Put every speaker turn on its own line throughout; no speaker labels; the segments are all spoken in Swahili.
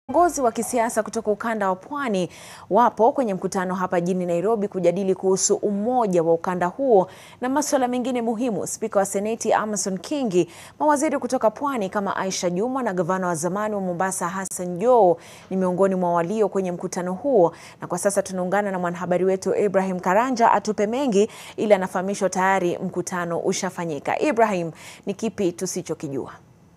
Viongozi wa kisiasa kutoka ukanda wa Pwani wapo kwenye mkutano hapa jijini Nairobi kujadili kuhusu umoja wa ukanda huo na masuala mengine muhimu. Spika wa Seneti Amason Kingi, mawaziri kutoka Pwani kama Aisha Jumwa na gavana wa zamani wa Mombasa Hassan Joho ni miongoni mwa walio kwenye mkutano huo, na kwa sasa tunaungana na mwanahabari wetu Ibrahim Karanja atupe mengi, ili anafahamishwa tayari mkutano ushafanyika. Ibrahim, ni kipi tusichokijua?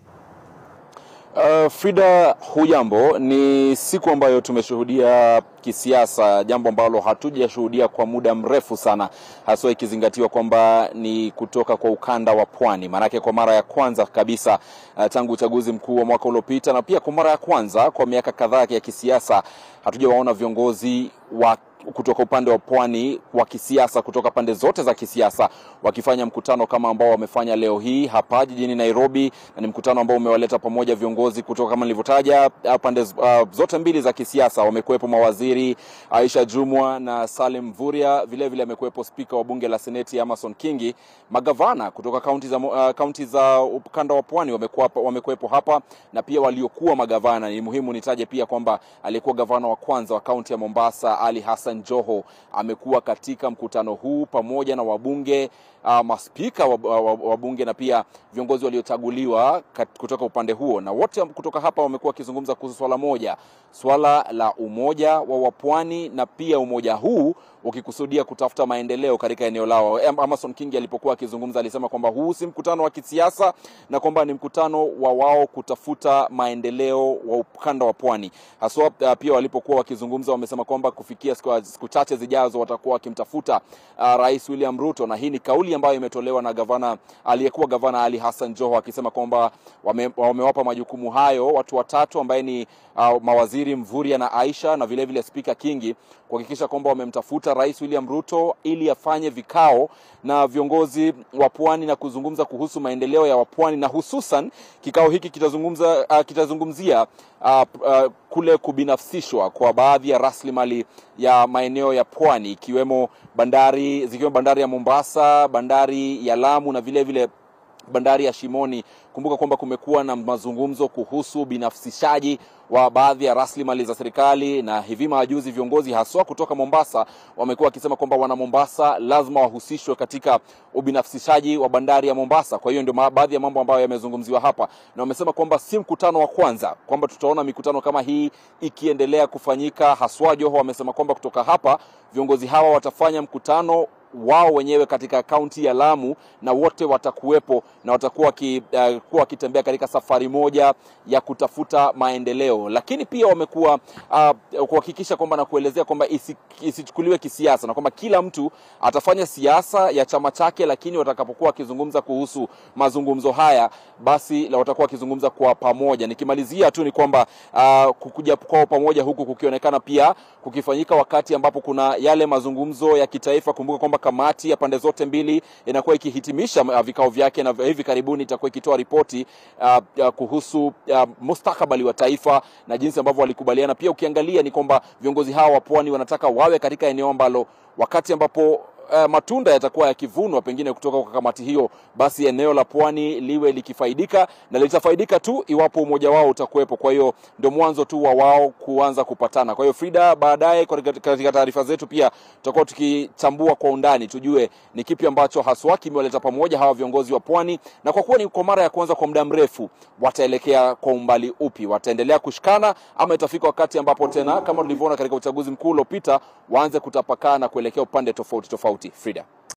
Uh, Frida, hujambo? Ni siku ambayo tumeshuhudia kisiasa, jambo ambalo hatujashuhudia kwa muda mrefu sana, haswa ikizingatiwa kwamba ni kutoka kwa ukanda wa Pwani. Maanake kwa mara ya kwanza kabisa uh, tangu uchaguzi mkuu wa mwaka uliopita na pia kwa mara ya kwanza kwa miaka kadhaa ya kisiasa hatujawaona viongozi wa kutoka upande wa pwani wa kisiasa kutoka pande zote za kisiasa wakifanya mkutano kama ambao wamefanya leo hii hapa jijini Nairobi, na ni mkutano ambao umewaleta pamoja viongozi kutoka kama nilivyotaja pande uh, zote mbili za kisiasa. Wamekuwepo mawaziri Aisha Jumwa na Salim Mvurya, vile vile amekuwepo spika wa bunge la seneti Amason Kingi, magavana kutoka kaunti za, uh, kaunti za ukanda wa pwani wamekuwepo hapa, na pia waliokuwa magavana. Ni muhimu nitaje pia kwamba aliyekuwa gavana wa kwanza wa kaunti ya Mombasa Ali Hassan Joho amekuwa katika mkutano huu pamoja na wabunge uh, maspika wa bunge na pia viongozi waliochaguliwa kutoka upande huo, na wote kutoka hapa wamekuwa wakizungumza kuhusu swala moja, swala la umoja wa wapwani na pia umoja huu ukikusudia kutafuta maendeleo katika eneo lao. Amason Kingi alipokuwa akizungumza alisema kwamba huu si mkutano wa kisiasa na kwamba ni mkutano wa wao kutafuta maendeleo wa ukanda wa pwani haswa. Uh, pia walipokuwa wakizungumza wamesema kwamba kufikia siku chache zijazo watakuwa wakimtafuta uh, Rais William Ruto, na hii ni kauli ambayo imetolewa na gavana aliyekuwa gavana Ali Hassan Joho akisema kwamba wame, wamewapa majukumu hayo watu watatu ambaye ni uh, mawaziri Mvurya na Aisha na vile vile spika Kingi kuhakikisha kwamba wamemtafuta Rais William Ruto ili afanye vikao na viongozi wa pwani na kuzungumza kuhusu maendeleo ya wapwani, na hususan kikao hiki kitazungumza uh, kitazungumzia uh, uh, kule kubinafsishwa kwa baadhi ya rasilimali ya maeneo ya pwani ikiwemo bandari zikiwemo bandari ya Mombasa, bandari ya Lamu na vile vile bandari ya Shimoni. Kumbuka kwamba kumekuwa na mazungumzo kuhusu binafsishaji wa baadhi ya rasilimali za serikali, na hivi majuzi viongozi haswa kutoka Mombasa wamekuwa wakisema kwamba wana Mombasa lazima wahusishwe katika ubinafsishaji wa bandari ya Mombasa. Kwa hiyo ndio baadhi ya mambo ambayo yamezungumziwa hapa, na wamesema kwamba si mkutano wa kwanza, kwamba tutaona mikutano kama hii ikiendelea kufanyika. Haswa Joho wamesema kwamba kutoka hapa viongozi hawa watafanya mkutano wao wenyewe katika kaunti ya Lamu na wote watakuwepo na watakuwa uh, wakitembea katika safari moja ya kutafuta maendeleo, lakini pia wamekuwa uh, kuhakikisha kwamba na kuelezea kwamba isi, isichukuliwe kisiasa na kwamba kila mtu atafanya siasa ya chama chake, lakini watakapokuwa wakizungumza kuhusu mazungumzo haya, basi watakuwa wakizungumza kwa pamoja. Nikimalizia tu ni kwamba uh, kukuja kwao pamoja huku kukionekana pia kukifanyika wakati ambapo kuna yale mazungumzo ya kitaifa. Kumbuka kwamba kamati ya pande zote mbili inakuwa ikihitimisha vikao vyake na hivi karibuni itakuwa ikitoa ripoti uh, uh, kuhusu uh, mustakabali wa taifa na jinsi ambavyo walikubaliana. Pia ukiangalia ni kwamba viongozi hawa wa pwani wanataka wawe katika eneo ambalo wakati ambapo Uh, matunda yatakuwa yakivunwa pengine kutoka kwa kamati hiyo, basi eneo la pwani liwe likifaidika na litafaidika tu iwapo umoja wao utakuwepo. Kwa hiyo ndio mwanzo tu wa wao kuanza kupatana. Kwa hiyo Frida, baadaye katika taarifa zetu pia tutakuwa tukichambua kwa undani, tujue ni kipi ambacho haswa kimewaleta pamoja hawa viongozi wa pwani, na kwa kuwa ni kwa mara ya kwanza kwa muda mrefu, wataelekea kwa umbali upi? Wataendelea kushikana ama itafika wakati ambapo tena kama tulivyoona katika uchaguzi mkuu uliopita waanze kutapakaa na kuelekea upande tofauti tofauti. Frida.